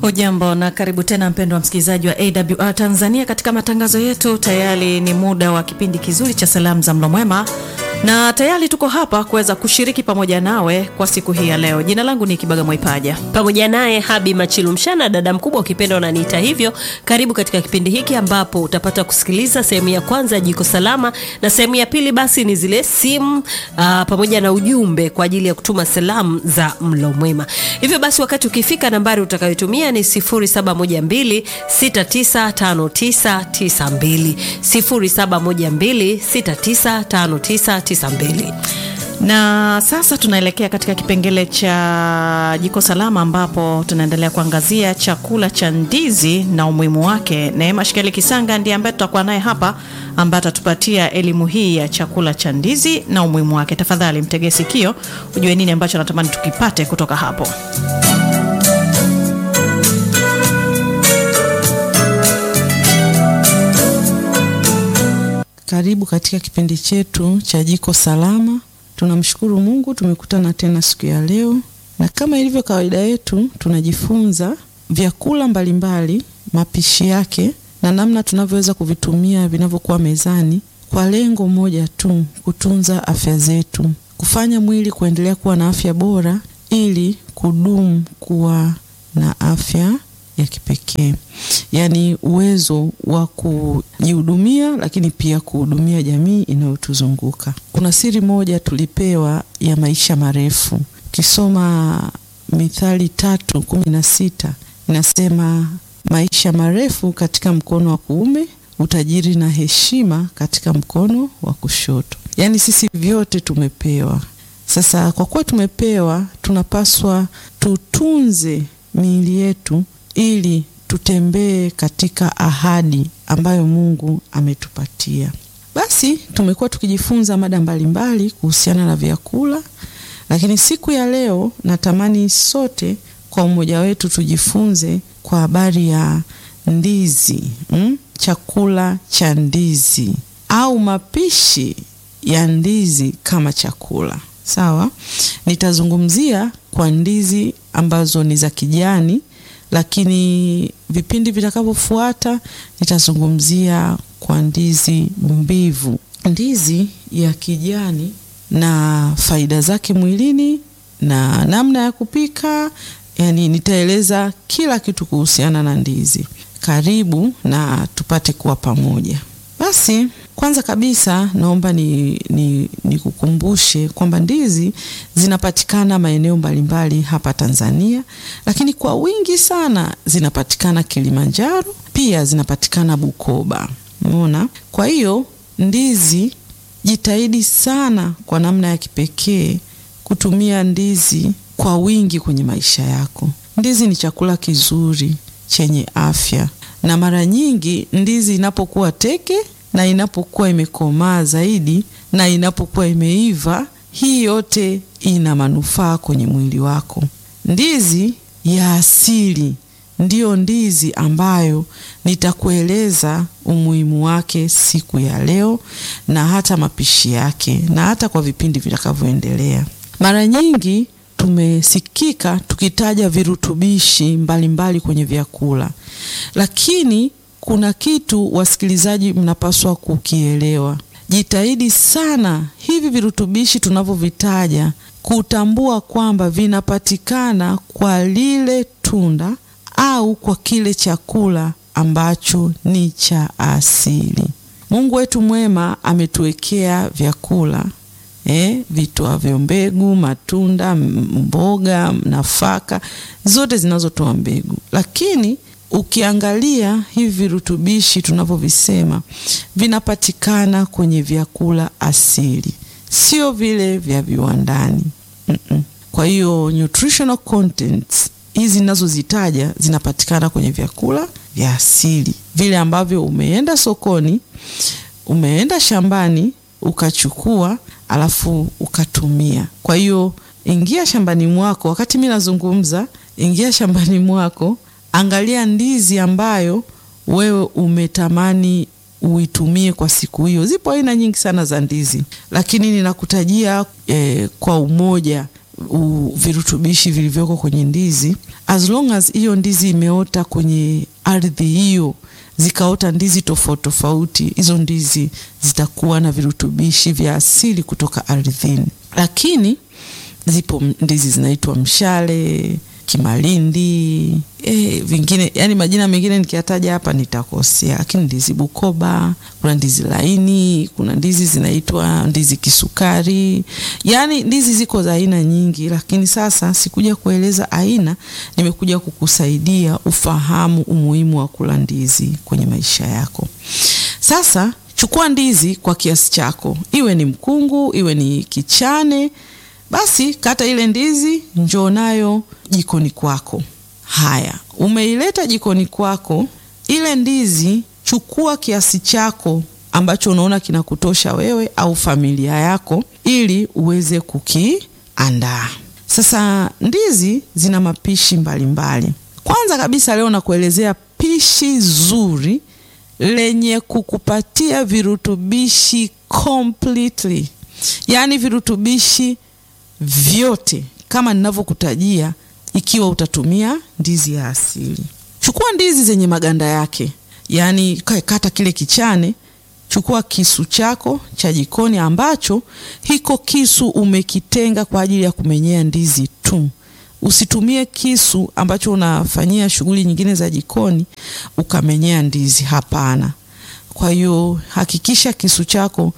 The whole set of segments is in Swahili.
Ujambo na karibu tena mpendwa msikilizaji wa AWR Tanzania katika matangazo yetu. Tayari ni muda wa kipindi kizuri cha salamu za mlo mwema, na tayari tuko hapa kuweza kushiriki pamoja nawe kwa siku hii ya leo. Jina langu ni Kibaga Mwaipaja, pamoja naye Habi Machilumshana, dada mkubwa ukipenda unaniita hivyo. Karibu katika kipindi hiki ambapo utapata kusikiliza sehemu ya kwanza ya jiko salama, na sehemu ya pili basi ni zile simu aa, pamoja na ujumbe kwa ajili ya kutuma salamu za mlo mwema. Hivyo basi wakati ukifika, nambari utakayotumia ni 0712695992 0712695992 na sasa tunaelekea katika kipengele cha jiko salama ambapo tunaendelea kuangazia chakula cha ndizi na umuhimu wake. Neema Shikeli Kisanga ndiye ambaye tutakuwa naye hapa, ambaye atatupatia elimu hii ya chakula cha ndizi na umuhimu wake. Tafadhali mtegee sikio ujue nini ambacho natamani tukipate kutoka hapo. Karibu katika kipindi chetu cha jiko salama. Tunamshukuru Mungu tumekutana tena siku ya leo, na kama ilivyo kawaida yetu, tunajifunza vyakula mbalimbali, mapishi yake na namna tunavyoweza kuvitumia vinavyokuwa mezani, kwa lengo moja tu, kutunza afya zetu, kufanya mwili kuendelea kuwa na afya bora, ili kudumu kuwa na afya ya kipekee, yaani uwezo wa kujihudumia, lakini pia kuhudumia jamii inayotuzunguka. Kuna siri moja tulipewa ya maisha marefu. Ukisoma Mithali tatu kumi na sita inasema maisha marefu katika mkono wa kuume, utajiri na heshima katika mkono wa kushoto. Yaani sisi vyote tumepewa. Sasa kwa kuwa tumepewa, tunapaswa tutunze miili yetu ili tutembee katika ahadi ambayo Mungu ametupatia. Basi tumekuwa tukijifunza mada mbalimbali kuhusiana na vyakula, lakini siku ya leo natamani sote kwa umoja wetu tujifunze kwa habari ya ndizi mm? Chakula cha ndizi au mapishi ya ndizi kama chakula. Sawa, nitazungumzia kwa ndizi ambazo ni za kijani lakini vipindi vitakavyofuata nitazungumzia kwa ndizi mbivu. Ndizi ya kijani na faida zake mwilini na namna ya kupika, yani nitaeleza kila kitu kuhusiana na ndizi. Karibu na tupate kuwa pamoja. Basi kwanza kabisa naomba nikukumbushe ni, ni kwamba ndizi zinapatikana maeneo mbalimbali hapa Tanzania, lakini kwa wingi sana zinapatikana Kilimanjaro, pia zinapatikana Bukoba. Umeona? Kwa hiyo ndizi, jitahidi sana kwa namna ya kipekee kutumia ndizi kwa wingi kwenye maisha yako. Ndizi ni chakula kizuri chenye afya na mara nyingi ndizi inapokuwa teke na inapokuwa imekomaa zaidi na inapokuwa imeiva, hii yote ina manufaa kwenye mwili wako. Ndizi ya asili ndiyo ndizi ambayo nitakueleza umuhimu wake siku ya leo na hata mapishi yake na hata kwa vipindi vitakavyoendelea. Mara nyingi tumesikika tukitaja virutubishi mbalimbali mbali kwenye vyakula, lakini kuna kitu wasikilizaji, mnapaswa kukielewa. Jitahidi sana hivi virutubishi tunavyovitaja kutambua kwamba vinapatikana kwa lile tunda au kwa kile chakula ambacho ni cha asili. Mungu wetu mwema ametuwekea vyakula Eh, vitoavyo mbegu, matunda, mboga, nafaka zote zinazotoa mbegu, lakini ukiangalia hivi virutubishi tunavyovisema vinapatikana kwenye vyakula asili, sio vile vya viwandani mm -mm. Kwa hiyo nutritional contents hizi ninazozitaja zinapatikana kwenye vyakula vya asili, vile ambavyo umeenda sokoni, umeenda shambani ukachukua alafu ukatumia. Kwa hiyo ingia shambani mwako, wakati mi nazungumza, ingia shambani mwako, angalia ndizi ambayo wewe umetamani uitumie kwa siku hiyo. Zipo aina nyingi sana za ndizi, lakini ninakutajia eh, kwa umoja u, virutubishi vilivyoko kwenye ndizi, as long as hiyo ndizi imeota kwenye ardhi hiyo zikaota ndizi tofauti tofauti, hizo ndizi zitakuwa na virutubishi vya asili kutoka ardhini. Lakini zipo ndizi zinaitwa mshale, kimalindi, e, vingine yani majina mengine nikiyataja hapa nitakosea, lakini ndizi Bukoba, kuna ndizi laini, kuna ndizi zinaitwa ndizi kisukari, yani ndizi ziko za aina nyingi, lakini sasa sikuja kueleza aina, nimekuja kukusaidia ufahamu umuhimu wa kula ndizi kwenye maisha yako. Sasa chukua ndizi kwa kiasi chako, iwe ni mkungu, iwe ni kichane basi kata ile ndizi, njoo nayo jikoni kwako. Haya, umeileta jikoni kwako, ile ndizi chukua kiasi chako ambacho unaona kinakutosha wewe au familia yako, ili uweze kukiandaa. Sasa ndizi zina mapishi mbalimbali mbali. Kwanza kabisa leo nakuelezea pishi zuri lenye kukupatia virutubishi completely, yaani virutubishi vyote kama ninavyokutajia, ikiwa utatumia ndizi ya asili. Chukua ndizi zenye maganda yake, yaani kata kile kichane. Chukua kisu chako cha jikoni, ambacho hiko kisu umekitenga kwa ajili ya kumenyea ndizi tu. Usitumie kisu ambacho unafanyia shughuli nyingine za jikoni ukamenyea ndizi, hapana. Kwa hiyo hakikisha kisu chako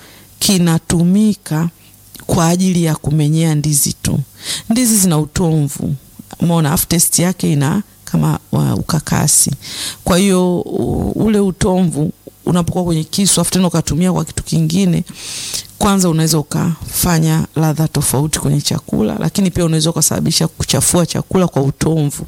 kinatumika kwa ajili ya kumenyea ndizi tu. Ndizi zina utomvu, umeona, aftertaste yake ina kama wa ukakasi. Kwa hiyo ule utomvu unapokuwa kwenye kisu afu tena ukatumia kwa kitu kingine, kwanza unaweza ukafanya ladha tofauti kwenye chakula, lakini pia unaweza ukasababisha kuchafua chakula kwa utomvu.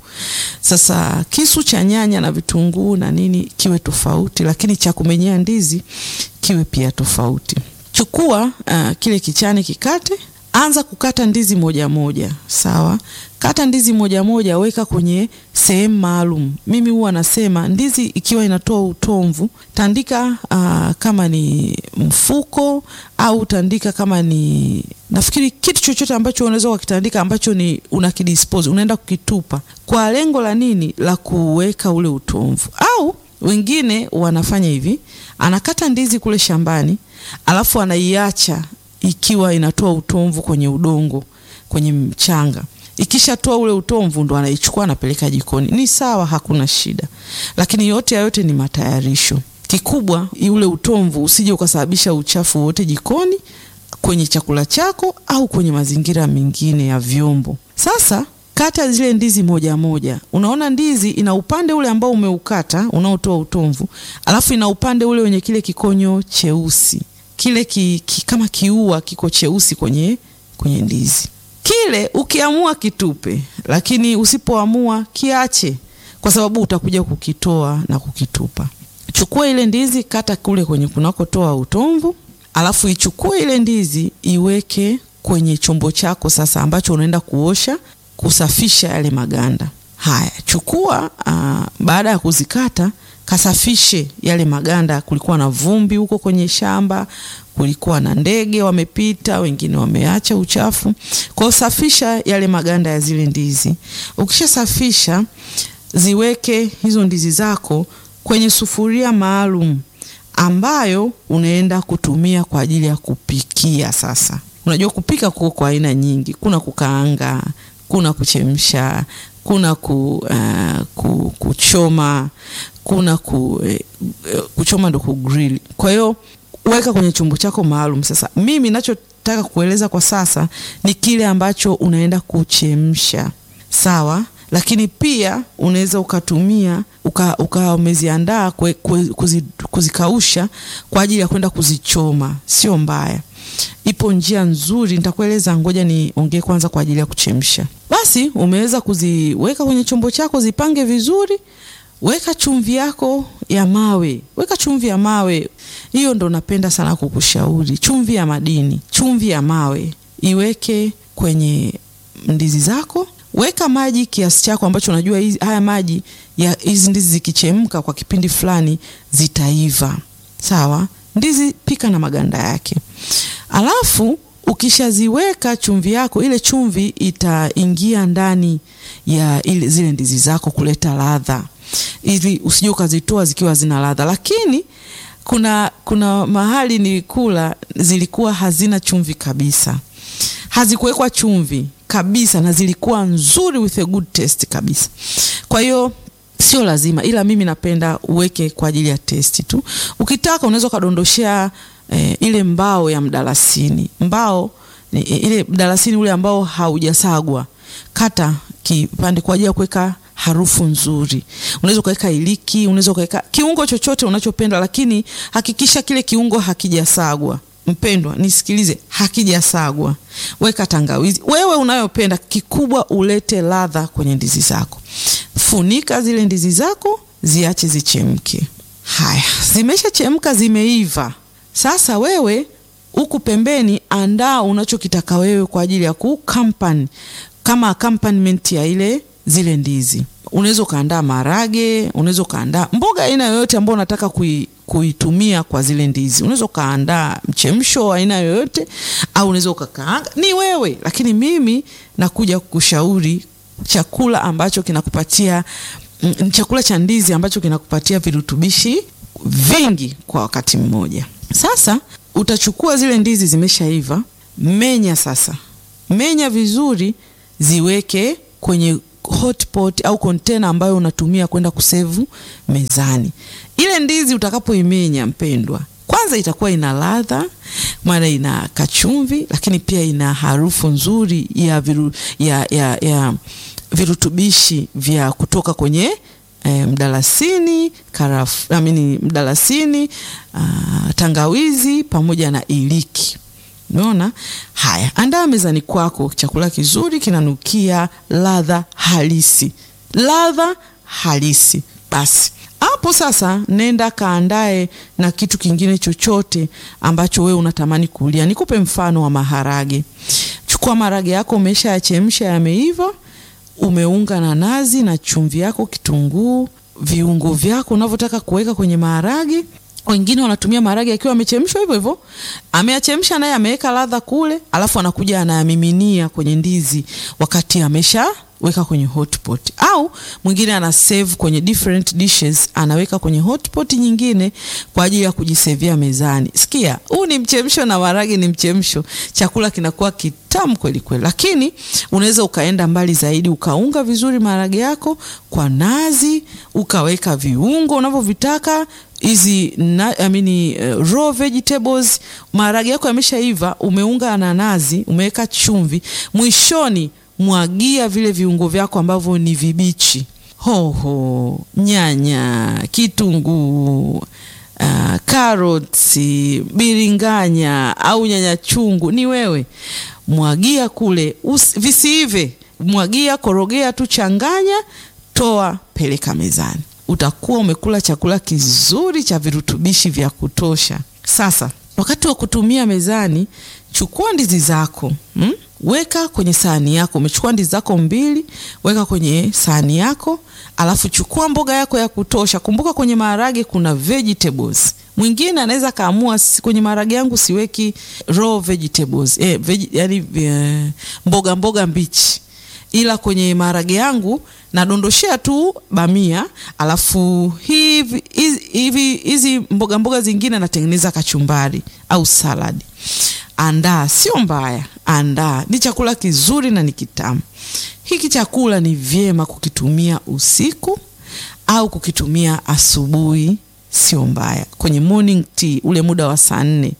Sasa kisu cha nyanya na vitunguu na nini kiwe tofauti, lakini cha kumenyea ndizi kiwe pia tofauti. Chukua uh, kile kichane kikate, anza kukata ndizi moja moja, sawa. Kata ndizi moja moja, weka kwenye sehemu maalum. Mimi huwa nasema ndizi ikiwa inatoa utomvu, tandika uh, kama ni mfuko au tandika kama ni nafikiri kitu chochote ambacho unaweza kukitandika ambacho ni unakidispose, unaenda kukitupa kwa lengo la nini? La kuweka ule utomvu. Au wengine wanafanya hivi, anakata ndizi kule shambani alafu anaiacha ikiwa inatoa utomvu kwenye udongo, kwenye mchanga. Ikishatoa ule utomvu ndo anaichukua anapeleka jikoni. Ni sawa, hakuna shida, lakini yote ya yote ni matayarisho. Kikubwa ule utomvu usije ukasababisha uchafu wote jikoni, kwenye chakula chako au kwenye mazingira mengine ya vyombo. Sasa kata zile ndizi moja moja. Unaona ndizi ina upande ule ambao umeukata unaotoa utomvu, alafu ina upande ule wenye kile kikonyo cheusi kile ki, ki, kama kiua kiko cheusi kwenye, kwenye ndizi kile. Ukiamua kitupe, lakini usipoamua kiache, kwa sababu utakuja kukitoa na kukitupa. Chukua ile ndizi, kata kule kwenye kunakotoa utomvu, alafu ichukue ile ndizi iweke kwenye chombo chako sasa, ambacho unaenda kuosha kusafisha yale maganda haya. Chukua uh, baada ya kuzikata kasafishe yale maganda. Kulikuwa na vumbi huko kwenye shamba, kulikuwa na ndege wamepita, wengine wameacha uchafu. Kwa hiyo safisha yale maganda ya zile ndizi. Ukishasafisha, ziweke hizo ndizi zako kwenye sufuria maalum ambayo unaenda kutumia kwa ajili ya kupikia. Sasa unajua kupika kuko kwa aina nyingi, kuna kukaanga, kuna kuchemsha kuna ku, uh, ku, kuchoma kuna ku, eh, kuchoma ndo kugrill. Kwa hiyo weka kwenye chombo chako maalum. Sasa mimi nachotaka kueleza kwa sasa ni kile ambacho unaenda kuchemsha, sawa, lakini pia unaweza ukatumia uka, uka umeziandaa kuzi, kuzikausha kwa ajili ya kwenda kuzichoma, sio mbaya. Ipo njia nzuri nitakueleza, ngoja niongee kwanza kwa ajili ya kuchemsha. Basi umeweza kuziweka kwenye chombo chako, zipange vizuri. Weka chumvi yako ya mawe, weka chumvi ya mawe. Hiyo ndo napenda sana kukushauri, chumvi ya madini, chumvi ya mawe iweke kwenye ndizi zako. Weka maji kiasi chako ambacho unajua hizi, haya maji ya hizi ndizi zikichemka kwa kipindi fulani zitaiva. Sawa, ndizi pika na maganda yake, alafu ukishaziweka chumvi yako, ile chumvi itaingia ndani ya ile zile ndizi zako kuleta ladha, ili usije ukazitoa zikiwa zina ladha. Lakini kuna kuna mahali nilikula zilikuwa hazina chumvi kabisa, hazikuwekwa chumvi kabisa, na zilikuwa nzuri with a good taste kabisa. Kwa hiyo sio lazima, ila mimi napenda uweke kwa ajili ya testi tu. Ukitaka unaweza ukadondoshea eh, ile mbao ya mdalasini. Mbao ni ile mdalasini ule ambao haujasagwa, kata kipande kwa ajili ya kuweka harufu nzuri. Unaweza ukaweka iliki, unaweza ukaweka kiungo chochote unachopenda, lakini hakikisha kile kiungo hakijasagwa. Mpendwa, nisikilize, hakijasagwa. Weka tangawizi wewe unayopenda, kikubwa ulete ladha kwenye ndizi zako. Funika zile ndizi zako, ziache zichemke. Haya, zimeshachemka, zimeiva. Sasa wewe huku pembeni, andaa unachokitaka wewe kwa ajili ya kukampani kama accompaniment ya ile zile ndizi. Unaweza ukaandaa marage, unaweza ukaandaa mboga aina yoyote ambayo unataka kui, kuitumia kwa zile ndizi. Unaweza ukaandaa mchemsho wa aina yoyote, au unaweza ukakaanga, ni wewe. Lakini mimi nakuja kukushauri chakula ambacho kinakupatia mm, chakula cha ndizi ambacho kinakupatia virutubishi vingi kwa wakati mmoja. Sasa utachukua zile ndizi zimeshaiva, menya sasa, menya vizuri, ziweke kwenye hotpot au kontena ambayo unatumia kwenda kusevu mezani. Ile ndizi utakapoimenya, mpendwa, kwanza itakuwa ina ladha, maana ina kachumvi, lakini pia ina harufu nzuri ya, viru, ya, ya, ya virutubishi vya kutoka kwenye E, mdalasini karafu, amini mdalasini uh, tangawizi pamoja na iliki. Unaona haya, andaa mezani kwako chakula kizuri kinanukia ladha halisi, ladha halisi. Basi hapo sasa, nenda kaandae na kitu kingine chochote ambacho wewe unatamani kulia. Nikupe mfano wa maharage. Chukua maharage yako, umesha yachemsha, yameiva umeunga na nazi na chumvi yako, kitunguu, viungo vyako unavyotaka kuweka kwenye maharage. Wengine wanatumia maharage akiwa amechemshwa hivyo hivyo, ameyachemsha naye ameweka ladha kule, alafu anakuja anayamiminia kwenye ndizi wakati amesha weka kwenye hotpot, au mwingine ana save kwenye different dishes, anaweka kwenye hotpot nyingine kwa ajili ya kujisevia mezani. Sikia, huu ni mchemsho na maharage ni mchemsho, chakula kinakuwa kitamu kweli kweli. Lakini unaweza ukaenda mbali zaidi, ukaunga vizuri maharage yako kwa nazi, ukaweka viungo unavyovitaka hizi I mean, uh, raw vegetables. Maharage yako yameshaiva, umeunga na nazi, umeweka chumvi, mwishoni mwagia vile viungo vyako ambavyo ni vibichi: hoho, nyanya, kitunguu, uh, karoti, biringanya au nyanya chungu, ni wewe. Mwagia kule, visiive, mwagia, korogea tu, changanya, toa, peleka mezani. Utakuwa umekula chakula kizuri cha virutubishi vya kutosha. Sasa wakati wa kutumia mezani, chukua ndizi zako hmm? Weka kwenye sahani yako. Umechukua ndizi zako mbili, weka kwenye sahani yako, alafu chukua mboga yako ya kutosha. Kumbuka kwenye maharage kuna vegetables. Mwingine anaweza kaamua kwenye maharage yangu siweki raw vegetables eh, veg, yani eh, mboga mboga mbichi, ila kwenye maharage yangu nadondoshea tu bamia, alafu hivi hivi hizi mboga mboga zingine natengeneza kachumbari au saladi. Andaa, sio mbaya, andaa. Ni chakula kizuri na ni kitamu. Hiki chakula ni vyema kukitumia usiku au kukitumia asubuhi, sio mbaya, kwenye morning tea, ule muda wa saa nne,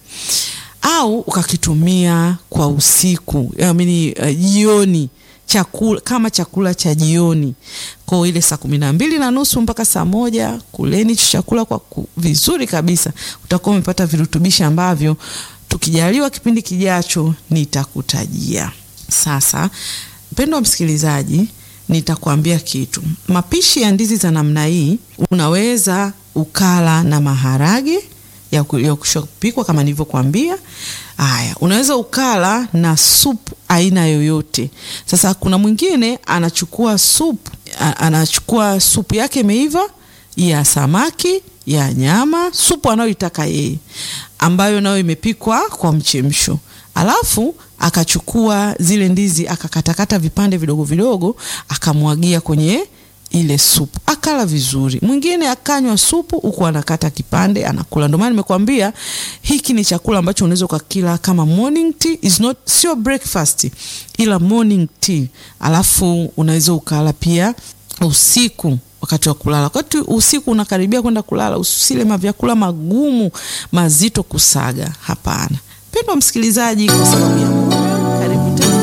au ukakitumia kwa usiku, yaani jioni, uh, chakula kama chakula cha jioni, kwa ile saa kumi na mbili na nusu mpaka saa moja. Kuleni chakula kwa vizuri kabisa, utakuwa umepata virutubishi ambavyo tukijaliwa kipindi kijacho nitakutajia. Sasa mpendo wa msikilizaji, nitakwambia kitu. Mapishi ya ndizi za namna hii unaweza ukala na maharage ya kushapikwa kama nilivyokuambia. Haya, unaweza ukala na supu aina yoyote. Sasa kuna mwingine anachukua supu, anachukua supu yake imeiva ya samaki, ya nyama, supu anayoitaka yeye ambayo nayo imepikwa kwa mchemsho, alafu akachukua zile ndizi akakatakata vipande vidogo vidogo akamwagia kwenye ile supu akala vizuri. Mwingine akanywa supu huku anakata kipande anakula. Ndio maana nimekwambia hiki ni chakula ambacho unaweza ukakila kama morning tea, is not sio breakfast, ila morning tea. Alafu unaweza ukala pia usiku wakati wa kulala. Wakati usiku unakaribia kwenda kulala, usile mavyakula magumu mazito kusaga. Hapana. Pendwa msikilizaji, kwa sababu ya muda, karibu tena.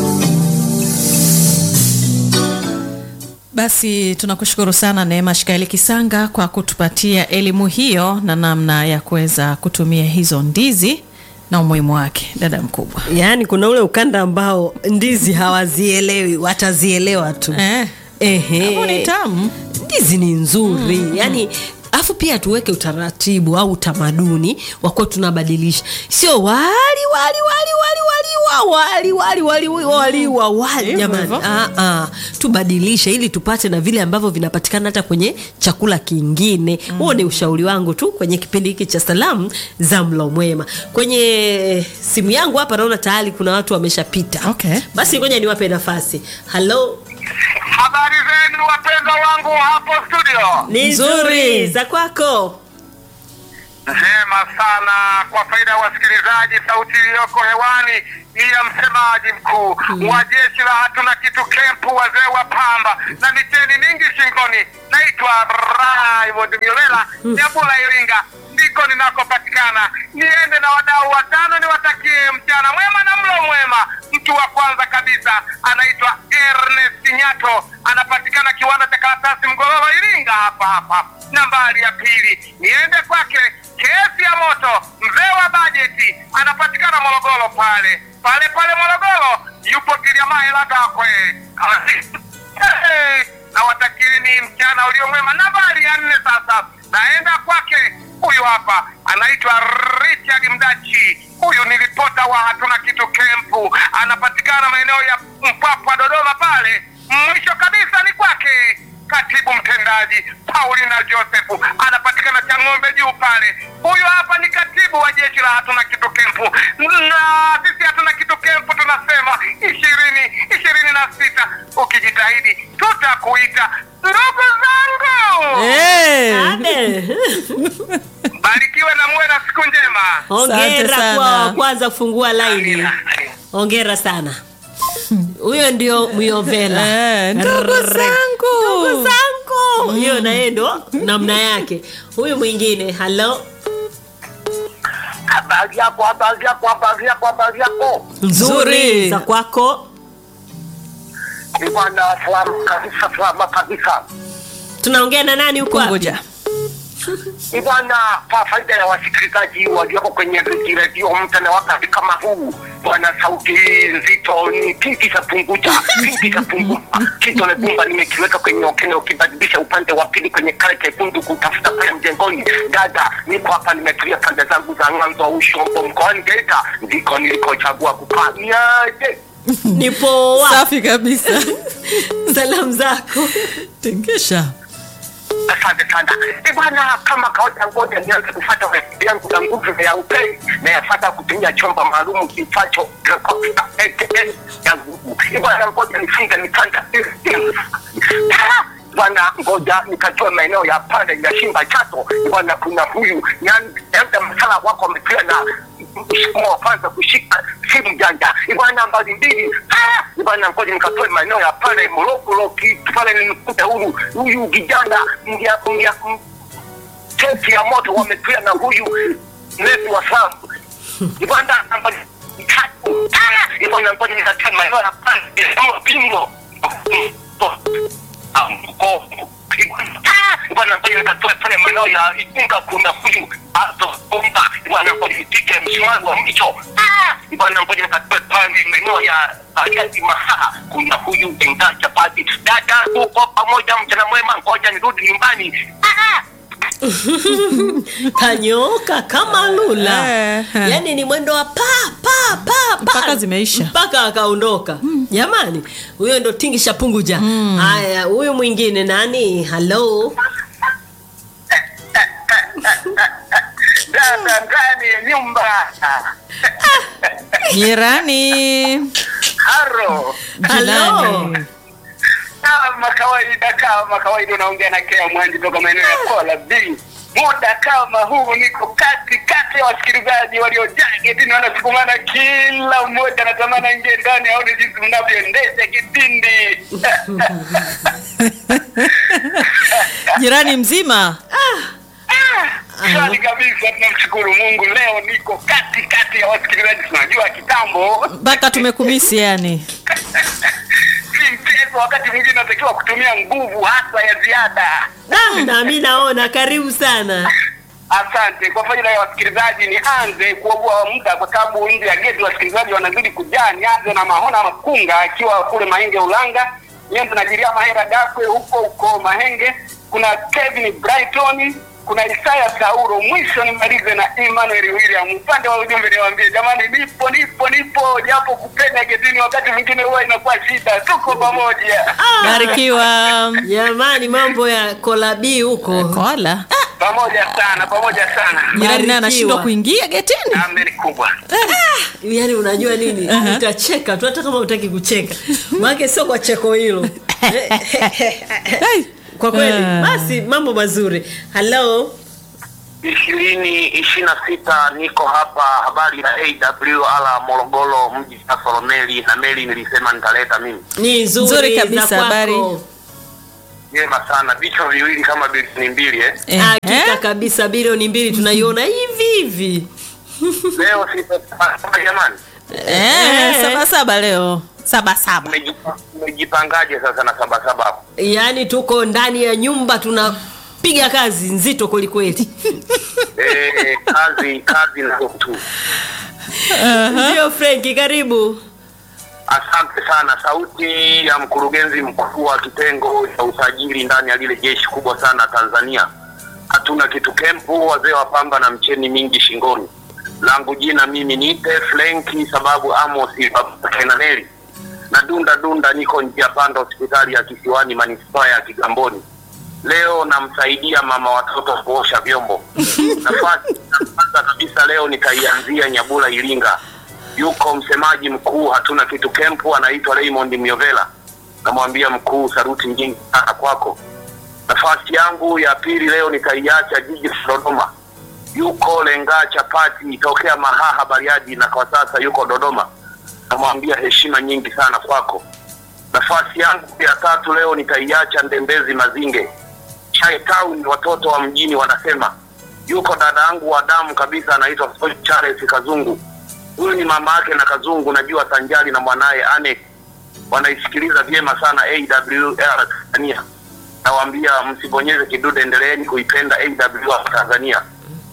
Basi tunakushukuru sana Neema Shikaeli Kisanga kwa kutupatia elimu hiyo na namna ya kuweza kutumia hizo ndizi na umuhimu wake, dada mkubwa. yaani kuna ule ukanda ambao ndizi hawazielewi watazielewa tu Eh, Ehe. hapo ni tamu. ndizi ni nzuri mm. yani afu pia tuweke utaratibu au utamaduni wa kuwa tunabadilisha sio wali wali wali wali wali wa wali wali wali wali wa wali Hivyo jamani hivyo. ah, ah. tubadilishe ili tupate na vile ambavyo vinapatikana hata kwenye chakula kingine huo ni ushauri wangu tu kwenye kipindi hiki cha salamu za mlo mwema kwenye simu yangu hapa naona tayari kuna watu wameshapita Okay. basi ngoja niwape nafasi halo Habari zenu wapendwa wangu hapo studio. ni Nzuri. nzuri za kwako Njema sana. Kwa faida ya wasikilizaji, sauti iliyoko hewani ni ya msemaji mkuu wa jeshi la hatuna kitu kempu, wazee wa pamba na miteni mingi shingoni. Naitwa Raymond Miolela Nyabula, Iringa, ndiko ninakopatikana. Niende na wadau watano, niwatakie mchana mwema na mlo mwema. Mtu wa kwanza kabisa anaitwa Ernest Nyato, anapatikana kiwanda cha karatasi Mgororo, Iringa hapa hapa. Nambari ya pili niende kwake kesi ya moto, mzee wa bajeti, anapatikana Morogoro pale pale pale Morogoro, yupo Kiliamaela Gakwe. Hey, na watakieni mchana ulio mwema. Nambari ya nne sasa naenda kwake, huyu hapa anaitwa Richard Mdachi. Huyu ni ripota wa hatuna kitu kempu, anapatikana maeneo ya Mpwapwa, Dodoma pale. Mwisho kabisa ni kwake katibu mtendaji Paulina Joseph anapatikana Chang'ombe juu pale. Huyo hapa ni katibu wa jeshi la hatuna kitu kempu, na sisi hatuna kitu kempu tunasema ishirini ishirini na sita. Ukijitahidi tutakuita. Ndugu zangu, Ade. barikiwe na muwe na siku njema. hongera sana. kwa wa kwanza kufungua laini Amina. hongera sana huyo ndio myovela Eh, ndugu Rrrr. zangu. Ndugu zangu hiyo na yeye ndo namna yake huyu mwingine halo Habari yako, habari yako, habari yako, habari yako. Nzuri. za kwako Ni bwana salamu kabisa, salama kabisa. tunaongea na nani huko wapi? Kunguja. Ni bwana, kwa faida ya wasikilizaji walioko kwenye redio mtana wakati kama huu, bwana, sauti hii nzito ni pinki za punguja, pinki za punguja. Kidole gumba nimekiweka kwenye okene, ukibadilisha upande wa pili kwenye kale kekundu kutafuta pale mjengoni. Dada, niko hapa nimetulia pande zangu za ng'anzo Ushombo mkoani Geita, ndiko nilikochagua kukaa. Niaje? ni poa Safi kabisa. salamu zako Tengesha. Asante sana Eh, bwana, kama kawaida, ngoja nianze kufata resipi yangu ya nguvu ya upei na yafata kutumia chombo maalum kifacho Recosta AKA ya nguvu. Eh, bwana, ngoja nifunge mikanda Ah, bwana, ngoja nikatoe maeneo ya pale ya Shimba Chato. Eh, bwana, kuna huyu Enda Masala wako wametia na msukumo wa kwanza kushika simu janja Eh, bwana, nambari mbili Ah, eh, bwana, ngoja nikatoe maeneo ya pale Morogoro kitu pale nimekuta huyu huyu kijana mja mja kesi ya moto wametuia na huyu mlezi wa Salamu ibanda nambari tatu Ah, ibanda ngoja nikatoe maeneo ya pale kama pingo mko bwana ngoja nikatoe pale maeneo ya Igunga kuna huyu Ato Bomba bwana ngoja nipike msumari wa mcho Ah, bwana ngoja nikatoe pale maeneo ya Ariadi Mahaha kuna huyu Enga Chapati dada tuko pamoja mchana mwema ngoja nirudi nyumbani Ah, kanyoka kama lula Eh, eh. yaani ni mwendo wa pa pa pa pa Mpaka zimeisha. mpaka akaondoka jamani huyo ndo tingisha punguja haya huyu mwingine nani halo dada ndani ya nyumba Jirani. Haro. Jirani. Kama kawaida, kama kawaida, unaongea na Kea Mwanji toka maeneo ya Kola B. Muda kama huu niko kati kati ya wasikilizaji waliojaa getini, wanasukumana, kila mmoja anatamani aingie ndani aone jinsi mnavyoendesha kipindi. Jirani mzima. Swali kabisa, tunamshukuru Mungu. Leo niko kati kati ya wasikilizaji, tunajua kitambo Mpaka tumekumisi yani. si mchezo, wakati mwingine natakiwa kutumia nguvu hasa ya ziada. Ah, na mi naona karibu sana Asante kwa faida ya wasikilizaji, nianze kuogoa muda kwa sababu nje ya geti wasikilizaji wanazidi kujaa. Nianze na Mahona Makunga akiwa kule Mahenge Ulanga, nianze na Jiria Mahera Dakwe huko huko Mahenge, kuna Kevin Brighton, kuna Isaya Sauro, mwisho nimalize na Emmanuel William. Upande wa ujumbe niwaambie jamani, nipo nipo nipo, japo kupenya getini wakati mwingine huwa inakuwa shida. Tuko pamoja Barikiwa. jamani mambo ya kolabii huko Kola. pamoja sana pamoja sana, Jirani naye Barikiwa. anashindwa kuingia getini. ameni kubwa yaani unajua nini utacheka tu hata kama utaki kucheka maake sio kwa cheko hilo Hey. kwa kweli Ah. basi mambo mazuri halo ishirini ishirini na sita niko hapa habari ya AWR Morogoro mji Kasolo meli na meli nilisema nitaleta mimi ni nzuri, Nzuri kabisa, za kwako. habari. jema sana vichwa viwili kama bilioni mbili eh. Eh, hakika eh? kabisa bilioni mbili tunaiona hivi hivi leo sita jamani Eh, saba saba leo. Saba saba. Mmejipa- mmejipangaje sasa na sabasaba hapo yaani tuko ndani ya nyumba tunapiga kazi nzito kwelikweli eh, kazi kazi na tu ndio frenki karibu asante sana sauti ya mkurugenzi mkuu wa kitengo cha usajili ndani ya lile jeshi kubwa sana Tanzania hatuna kitu kempu wazee wa pamba na mcheni mingi shingoni langu jina mimi niite Frenki sababu Amos Kenaneli na dunda dunda niko njia panda hospitali ya Kisiwani manispaa ya Kigamboni leo namsaidia mama watoto kuosha vyombo nafasi ya kwanza kabisa leo nitaianzia Nyabula Iringa yuko msemaji mkuu hatuna kitu kempu anaitwa Raymond Myovela namwambia mkuu saruti nyingi sana kwako nafasi yangu ya pili leo nitaiacha jiji la Dodoma yuko lenga chapati tokea Mahaha Bariadi na kwa sasa yuko Dodoma namwambia heshima nyingi sana kwako nafasi yangu ya tatu leo nitaiacha Ndembezi Mazinge Chai Town watoto wa mjini wanasema yuko dada yangu wa damu kabisa anaitwa Charles Kazungu huyu ni mama yake na Kazungu najua sanjali na mwanaye Ane wanaisikiliza vyema sana AWR Tanzania nawaambia msibonyeze kidude endeleeni kuipenda AWR Tanzania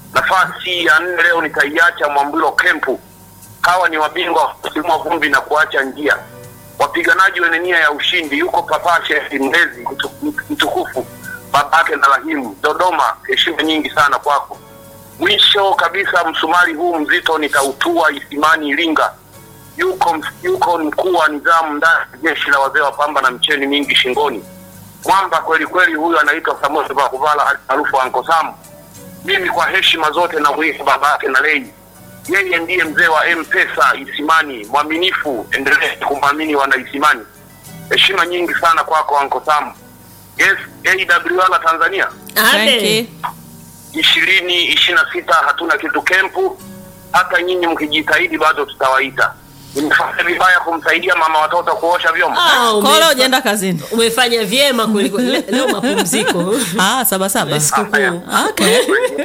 nafasi ya nne leo nitaiacha Mwambilo Kempu hawa ni wabingwa wa kusimua vumbi na kuacha njia wapiganaji wenye nia ya ushindi yuko papashe mlezi mtu- mtukufu babake na rahimu dodoma heshima nyingi sana kwako mwisho kabisa msumari huu mzito nitautua isimani iringa yuko yuko mkuu wa nidhamu ndani ya jeshi la wazee wa pamba na mcheni mingi shingoni mwamba kweli kweli huyu anaitwa samuel vakuvala maarufu anko Sam. mimi kwa heshima zote na kuita babake na lei yeye ndiye mzee wa mpesa isimani mwaminifu endelee kumwamini wana isimani heshima nyingi sana kwako anko Sam. yes awr tanzania Thank ade you. ishirini ishirini na sita hatuna kitu kempu hata nyinyi mkijitahidi bado tutawaita nimefanya vibaya kumsaidia mama watoto kuosha vyombo Ah, ume- Kola hujaenda kazini. umefanya vyema kwelikweli Le- leo mapumziko Ah, saba saba. sikukuu Okay.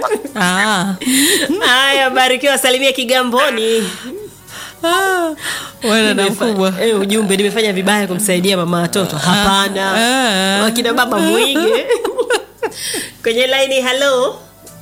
Ah. haya barikiwa salimia kigamboni Ah. Wewe na Nimefa- mkubwa. eh, ujumbe nimefanya vibaya kumsaidia mama watoto hapana Ah. wakina baba mwige kwenye laini halo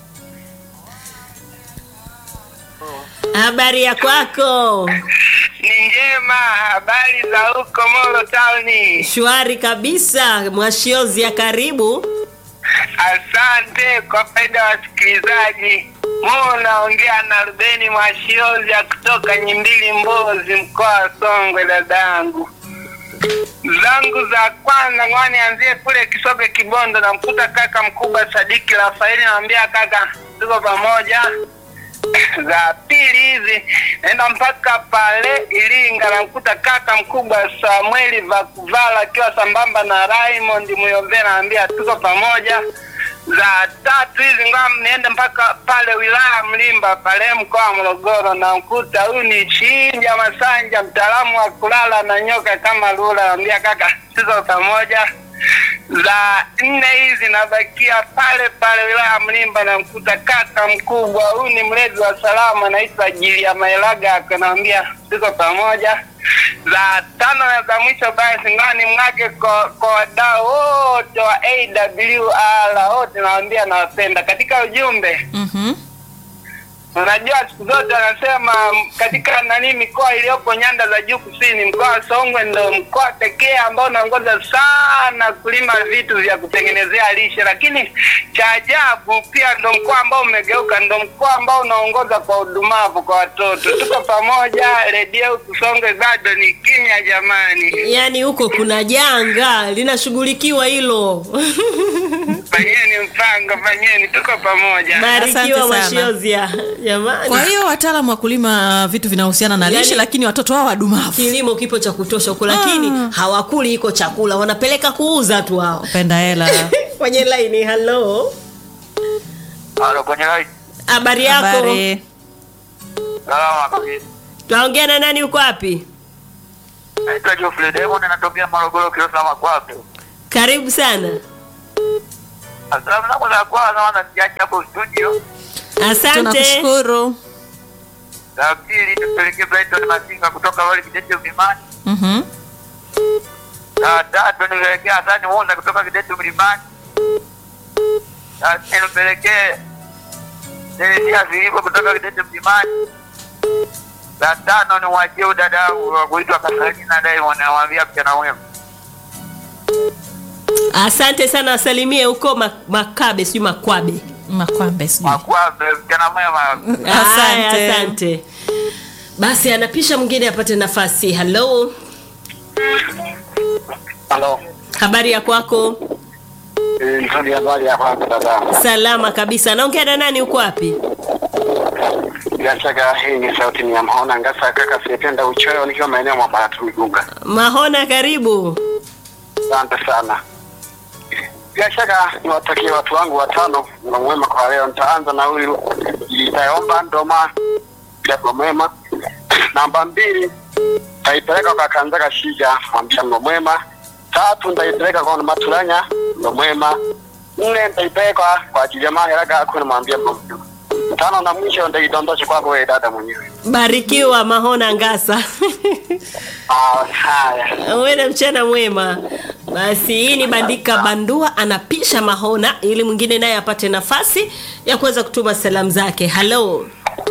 habari ya kwako ni njema habari za huko molo tauni shwari kabisa mwashiozi ya karibu asante kwa faida ya wasikilizaji mu naongea na rubeni mwashiozi ya kutoka nyimbili mbozi mkoa wa songwe dadangu zangu za kwanza ngwani anzie kule kisoge kibondo namkuta kaka mkubwa sadiki rafaeli namwambia kaka tuko pamoja za pili hizi naenda mpaka pale Iringa, namkuta kaka mkubwa Samueli Vakuvala akiwa sambamba na Raymond Muyombe, naambia tuko pamoja. Za tatu hizi ngam niende mpaka pale wilaya Mlimba pale mkoa wa Morogoro, namkuta huyu ni Chinja Masanja, mtaalamu wa kulala na nyoka kama lula, naambia kaka tuko pamoja za nne hizi nabakia pale pale wilaya Mlimba, namkuta kaka mkubwa huyu ni mlezi wa salama, anaitwa Jilia Maelaga, akanaambia tuko pamoja. Za tano na za mwisho basi ngani mwake kwa kwa wadau wote wa AWR wote, nawaambia nawapenda. Katika ujumbe Mhm. Unajua siku zote wanasema m, katika nani mikoa iliyopo nyanda za juu kusini, mkoa wa Songwe ndo mkoa pekee ambao unaongoza sana kulima vitu vya kutengenezea lishe, lakini cha ajabu pia ndo mkoa ambao umegeuka, ndo mkoa ambao unaongoza kwa udumavu kwa watoto. Tuko pamoja, redio huku Songwe bado ni kimya jamani. yaani huko kuna janga linashughulikiwa hilo Fanyeni mpango, fanyeni, tuko pamoja. barikiwa Asante sana. mashiozia jamani Kwa hiyo wataalamu wa kulima vitu vinahusiana na lishe, Yaani- lakini watoto wao wadumavu. kilimo kipo cha kutosha huko lakini hawakuli iko chakula wanapeleka kuuza tu hao Penda hela. kwenye laini halo Halo, kwenye line. habari yako Habari. Salama kabisa. tunaongea na nani uko wapi Naitwa Geoffrey Demon natokea Morogoro Kilosama kwake. karibu sana Asalamu zangu za kwanza wana nijaji hapo studio. asante Tunakushukuru. Za pili tupelekee Brighton Masinga kutoka wale Kidete Mlimani. Mhm. Za tatu nipelekee Hasani Musa kutoka Kidete Mlimani. Za nne nipelekee Teresia Filipo kutoka Kidete Mlimani. Za tano ni mwachie udada wangu wa kuitwa Kasalina Diamond namwambia mchana mwema. asante sana wasalimie huko Ma- makabe sijui makwabe Makwambe sijui. Makwambe mchana mwema. Asante. Haya, asante basi anapisha mwingine apate nafasi halo Halo. habari ya kwako Nzuri habari ya kwanza dada. salama kabisa naongea na nani uko wapi Bila shaka hii ni sauti ni ya Mhona Ngasa kaka sipenda uchoyo nikiwa maeneo mwa Baratu Migunga. mahona karibu Asante sana. Bila shaka niwatakie watu wangu watano mlo mwema kwa leo. Nitaanza na huyu Itaomba Ndoma mlo mwema. Namba mbili taipeleka kwa Kanzaga Shija mwambia mlo mwema. Tatu nitaipeleka kwa Maturanya mlo mwema. Nne nitaipeleka kwa ajili ya Maheraga kuna mwambia mlo mwema. Tano na mwisho nitaidondosha kwako wewe dada mwenyewe. barikiwa mahona ngasa Ah, haya. uwe na mchana mwema basi hii ni bandika bandua anapisha mahona ili mwingine naye apate nafasi ya kuweza kutuma salamu zake halo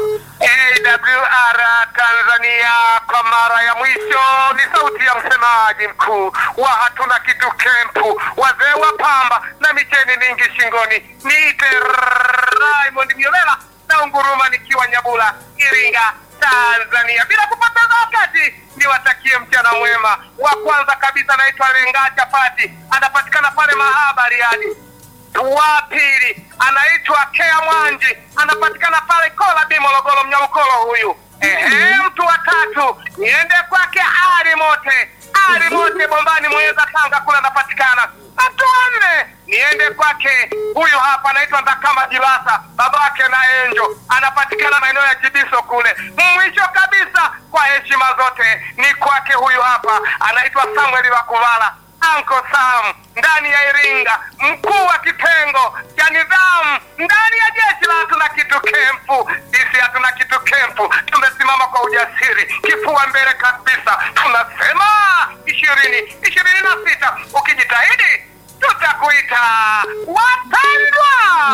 AWR Tanzania kwa mara ya mwisho ni sauti ya msemaji mkuu wa hatuna kitu kempu, wazee wa pamba na micheni mingi shingoni. Niite Raymond Miolela na unguruma nikiwa Nyabula, Iringa, Tanzania. Bila kupoteza wakati, niwatakie mchana mwema. Wa kwanza kabisa naitwa Lenga Chapati, anapatikana pale Mahaba Riadi wa pili anaitwa Kea Mwanji, anapatikana pale Kola Bi Morogoro, Mnyamkolo huyu. Ehe, mtu wa tatu niende kwake Ali Mote, Ali Mote Bombani, Mweza, Tanga kule anapatikana. Mtu wa nne niende kwake huyu hapa anaitwa Ndakama Jilasa, babake na Enjo, anapatikana maeneo ya Chibiso kule. Mwisho kabisa, kwa heshima zote, ni kwake huyu hapa anaitwa Samuel Wakuvala Uncle Sam ndani ya Iringa, mkuu wa kitengo cha nidhamu ndani ya jeshi la hatuna kitu kempu. Sisi hatuna kitu kempu, tumesimama kwa ujasiri, kifua mbele kabisa, tunasema ishirini ishirini na sita. Ukijitahidi tutakuita wapendwa.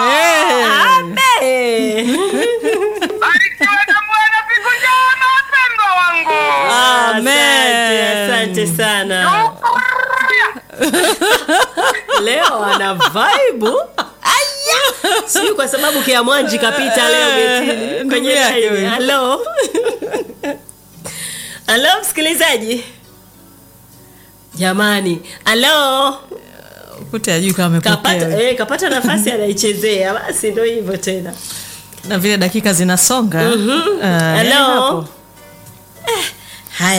Abe. Barikiwe na Bwana, siku njema wapendwa wangu. Asante, asante sana leo ana vaibu aya sijui kwa sababu kia mwanji kapita leo getini Ndugu kwenye yake laini huyu. halo halo msikilizaji jamani halo Kute ajui kama amepokea. kapata, eh, kapata nafasi anaichezea basi ndo hivyo tena na vile dakika zinasonga mm-hmm. Hello? hapo. Eh,